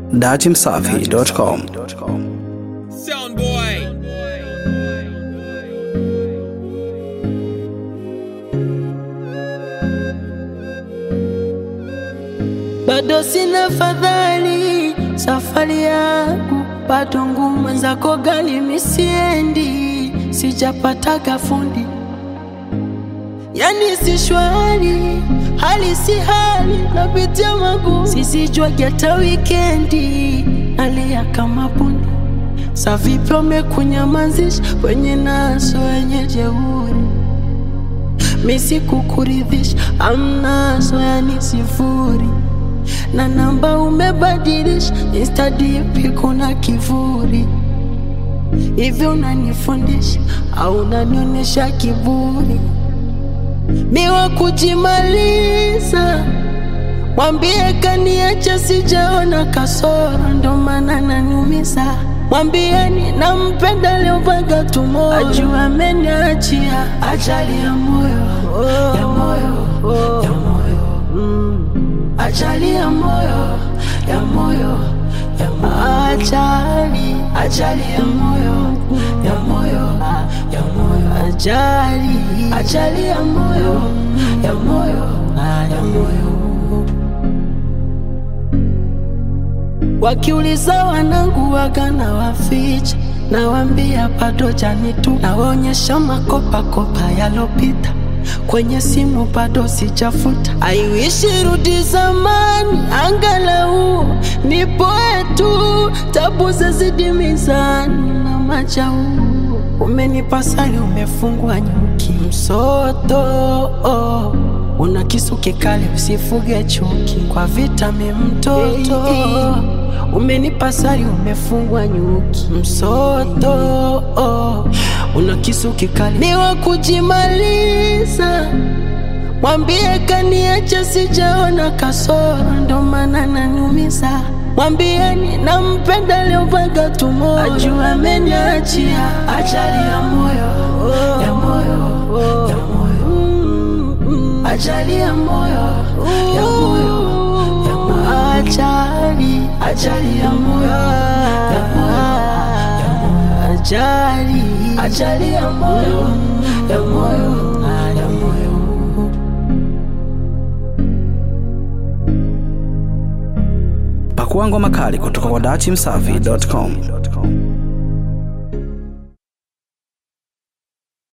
datimsafi.com. Sound boy. bado sina fadhali, safari yangu bado ngumu, mwenzako gali misiendi, sijapataga fundi, yani si shwari, hali si hali, napitia magumu, sisijwagi hata wikendi, nalia kama bundi. Sa vipi wamekunyamazisha wenye naso wenye jeuri misi kukuridhisha amnazo yani sifuri na namba umebadilisha Insta DP kuna kivuri hivi unanifundisha au unanionyesha kiburi miwa kujimaliza mwambie kaniacha sijaona kasoro ndo maana naniumiza mwambieni nampenda leovaga tumoyo ajua ameniachia ajali ya moyo ya moyo ya moyo mm. ajali ya moyo ya moyo ya moyo ajali ajali ya moyo ya moyo ya moyo ajali ajali ya moyo ya moyo ya moyo Wakiuliza wanangu waga na waficha, nawambia bado jani tu, nawaonyesha makopa kopa yalopita kwenye simu bado sijafuta. Aiwishi rudi zamani, angalau nipoe tu, tabu zazidi mizani na majau Umenipa sali, umefungwa nyuki msoto oh. Una kisu kikali, usifuge chuki kwa vitami mtoto Umenipa sali, umefungwa nyuki msoto oh. Una kisu kikali, ni wa kujimaliza Mwambie kaniacha, sijaona kasoro, ndo maana naniumiza. Mwambieni nampenda leovaga tumoyo, ajua ameniachia ajali ya moyo ya moyo ya moyo Mm, ajali ya moyo ya moyo ya moyo ajali ajali ya moyo ya moyo ya moyo ajali ajali ya moyo ya moyo ya moyo Pakua ngoma kali kutoka kwa datimsafi.com.